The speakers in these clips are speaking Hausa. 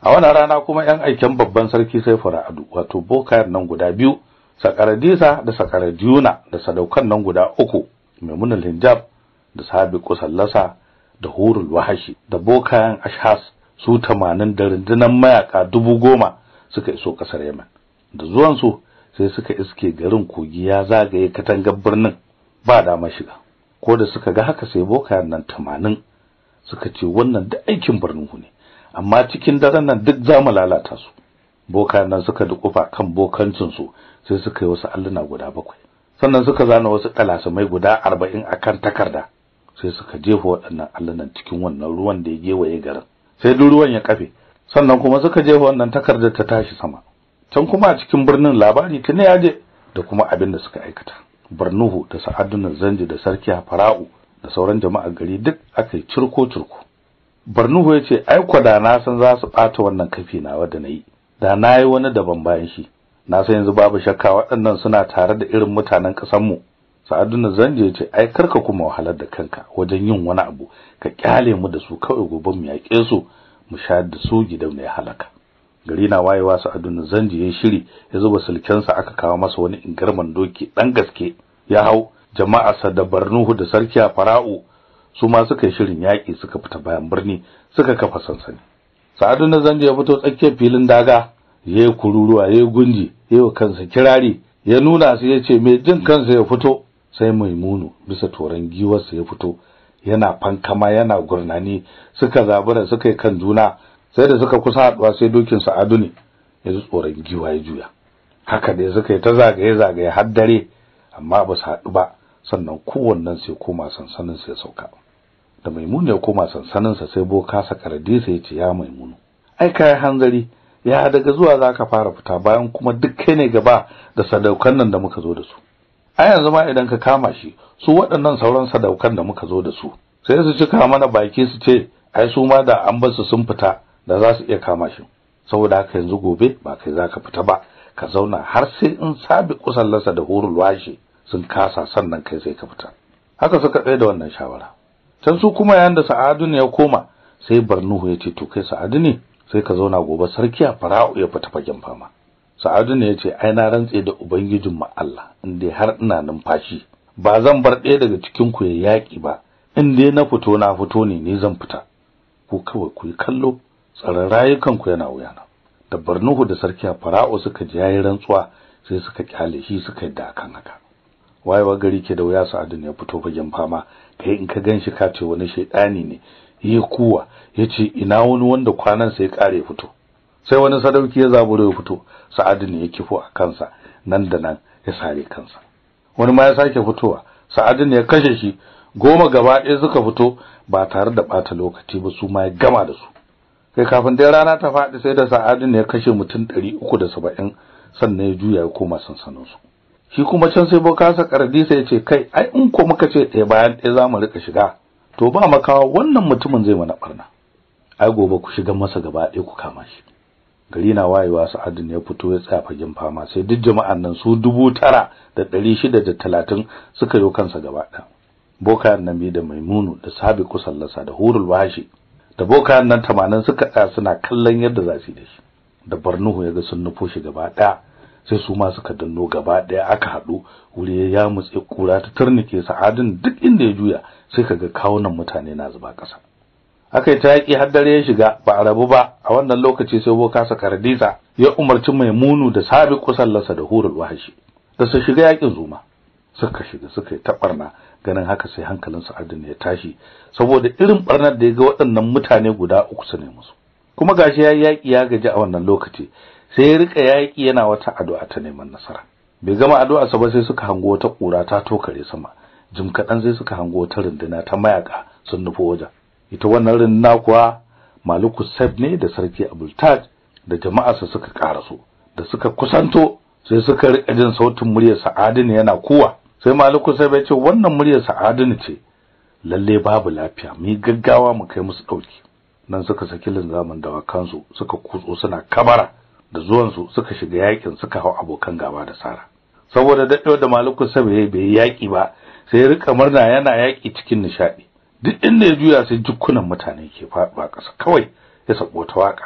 a wannan rana kuma yan aiken babban sarki sai fara'adu wato bokayen nan guda biyu sakaradisa da sakaradiyuna da sadaukan nan guda uku maimunul hijab da sabi kusallasa da hurul wahashi da bokayen ashas su tamanin da rundunar mayaka dubu goma suka iso kasar Yemen da zuwan su sai suka iske garin kogi ya zagaye katangar birnin ba dama shiga ko da suka ga haka sai bokayen nan tamanin suka ce wannan da aikin birnin ne amma cikin daren nan duk za mu lalata su bokayen nan suka dukufa kan bokancin su sai suka yi wasu alluna guda bakwai sannan suka zana wasu kalasumai guda arba'in akan takarda sai suka jefa waɗannan allunan cikin wannan ruwan da ya gewaye garin sai duk ruwan ya kafe sannan kuma suka jefa wannan takardar ta tashi sama can kuma a cikin birnin labari tuni ya je da kuma abin da suka aikata Barnuhu da Sa'adun Zanji da Sarki Fara'u da sauran jama'ar gari duk aka yi cirko cirko Barnuhu ya ce ai da na san za su ɓata wannan kafi nawa da na yi da na yi wani daban bayan shi na san yanzu babu shakka waɗannan suna tare da irin mutanen ƙasarmu Sa'adun Zanji ya ce ai karka kuma wahalar da kanka wajen yin wani abu ka kyale mu da su kawai gobe mu yaƙe su mu sha da su gidan ya halaka gari na wayewa Sa'adun Zanji ya shiri ya zuba sulkensa aka kawo masa wani ingarman doki dan gaske ya hau jama'arsa da Barnuhu da Sarki Fara'u su ma suka yi shirin yaƙi suka fita bayan birni suka kafa sansani Sa'adun Zanji ya fito tsakiyar filin daga yayi kururuwa yayi gunji yayi kansa kirari ya nuna su yace me jin kansa ya fito sai Maimunu bisa toran giwarsa ya fito yana fankama yana gurnani suka zabura suka yi kan juna sai da suka kusa haduwa sai dokin Sa'adu ne ya ji tsoron giwa ya juya haka dai suka yi ta zagaye zagaye har dare amma ba su haɗu ba sannan kowannen sai koma sansanin sai sauka da Maimunu ya koma sansanin sa sai boka Sakaradisa ya ce ya Maimunu ai kai hanzari ya daga zuwa zaka fara fita bayan kuma duk kai ne gaba da sadaukan nan da muka zo da su a yanzu ma idan ka kama shi su waɗannan sauran sadaukan da muka zo da su sai su cika mana baki su ce ai su ma da an bar su sun fita da za su iya kama shi saboda haka yanzu gobe ba kai zaka fita ba ka zauna har sai in sabi kusallarsa da hurul washe sun kasa sannan kai sai ka fita haka suka tsaye da wannan shawara can su kuma yayin da Sa'adu ne ya koma sai Barnuhu ya ce to kai Sa'adu ne sai ka zauna gobe sarki a Fara'u ya fita fagen fama Sa'adu ne ya ce ai na rantse da ubangijin mu Allah in dai har ina numfashi ba zan bar ɗaya daga cikin ku ya yaki ba in dai na fito na fito ne ni zan fita ku kawai ku yi kallo tsaron rayukan ku yana wuyana da Barnuhu da sarki a Fara'u suka ji yayin rantsuwa sai suka kyale shi suka yi da kan haka wayewa gari ke da wuya Sa'adu ne ya fito fagen fama kai in ka ganshi ka ce wani shaidani ne yi kuwa yace ina wani wanda kwanan sai kare fito sai wani sadauki ya zaburo ya fito Sa'adu ne ya kifo a kansa nan da nan ya sare kansa wani ma ya sake fitowa Sa'adu ne ya kashe shi goma gaba ɗaya suka fito ba tare da ɓata lokaci ba su ma ya gama da su kai kafin dai rana ta faɗi sai da Sa'adu ne ya kashe mutum ɗari uku da saba'in sannan ya juya ya koma sansaninsu shi kuma can sai bokasa kardisa ya ce kai ai in ko muka ce ɗaya bayan ɗaya za mu rika shiga to ba makawa wannan mutumin zai mana barna ai gobe ku shiga masa gaba ɗaya ku kama shi gari na wayewa sa'adu ne ya fito ya tsaya fagen fama sai duk jama'an nan su dubu tara da ɗari shida da talatin suka yi kansa gaba ɗaya bokayen nan da maimunu da sabi kusallasa da hurul washi da bokayen nan tamanin suka tsaya suna kallon yadda za su yi da shi da barnuhu ya ga sun nufo shi gaba ɗaya sai su ma suka danno gaba ɗaya aka haɗu wuri ya mutse kura ta turnike sa'adin duk inda ya juya sai kaga kawunan mutane na zuba ƙasa aka yi ta yaƙi har dare ya shiga ba a rabu ba a wannan lokaci sai boka sakardisa ya umarci maimunu da sabi kusallarsa da hurul wahashi da su shiga yaƙin zuma suka shiga suka yi taɓarna ganin haka sai hankalin sa'adin ya tashi saboda irin barnar da ya ga waɗannan mutane guda uku su ne musu kuma gashi ya yaƙi ya gaji a wannan lokaci sai ya rika yaƙi yana wata addu'a ta neman nasara bai gama addu'a sa ba sai suka hango wata ƙura ta tokare sama jim kaɗan sai suka hango wata runduna ta mayaka sun nufo wajen ita wannan runduna kuwa Maliku Saib ne da sarki Abultaj da jama'arsa suka karaso da suka kusanto sai suka rika jin sautin muryar Sa'adin yana kuwa sai Maliku Saib ya ce wannan muryar Sa'adin ce lalle babu lafiya mu gaggawa mu kai musu dauki nan suka saki linzamin dawakansu suka kutso suna kabara da zuwansu suka shiga yakin suka hau abokan gaba da Sara saboda daɗewa da Maliku Saib bai yaki ba sai ya rika murna yana yaki cikin nishadi duk inda ya juya sai jukkunan mutane ke faɗuwa ƙasa kawai ya sabo ta waka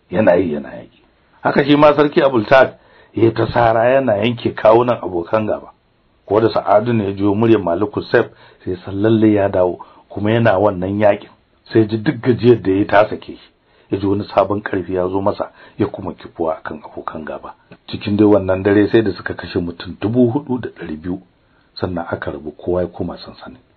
yana yi yana yaki haka shi ma sarki Abultag ya ta sara yana yanke kawunan abokan gaba ko da Sa'adu ne ya jiyo muryar Maliku Sef sai san lalle ya dawo kuma yana wannan yakin sai ji duk gajiyar da ya ta sake shi ya ji wani sabon karfi ya zo masa ya kuma kifuwa akan abokan gaba cikin dai wannan dare sai da suka kashe mutum dubu hudu da ɗari biyu sannan aka rabu kowa ya koma sansani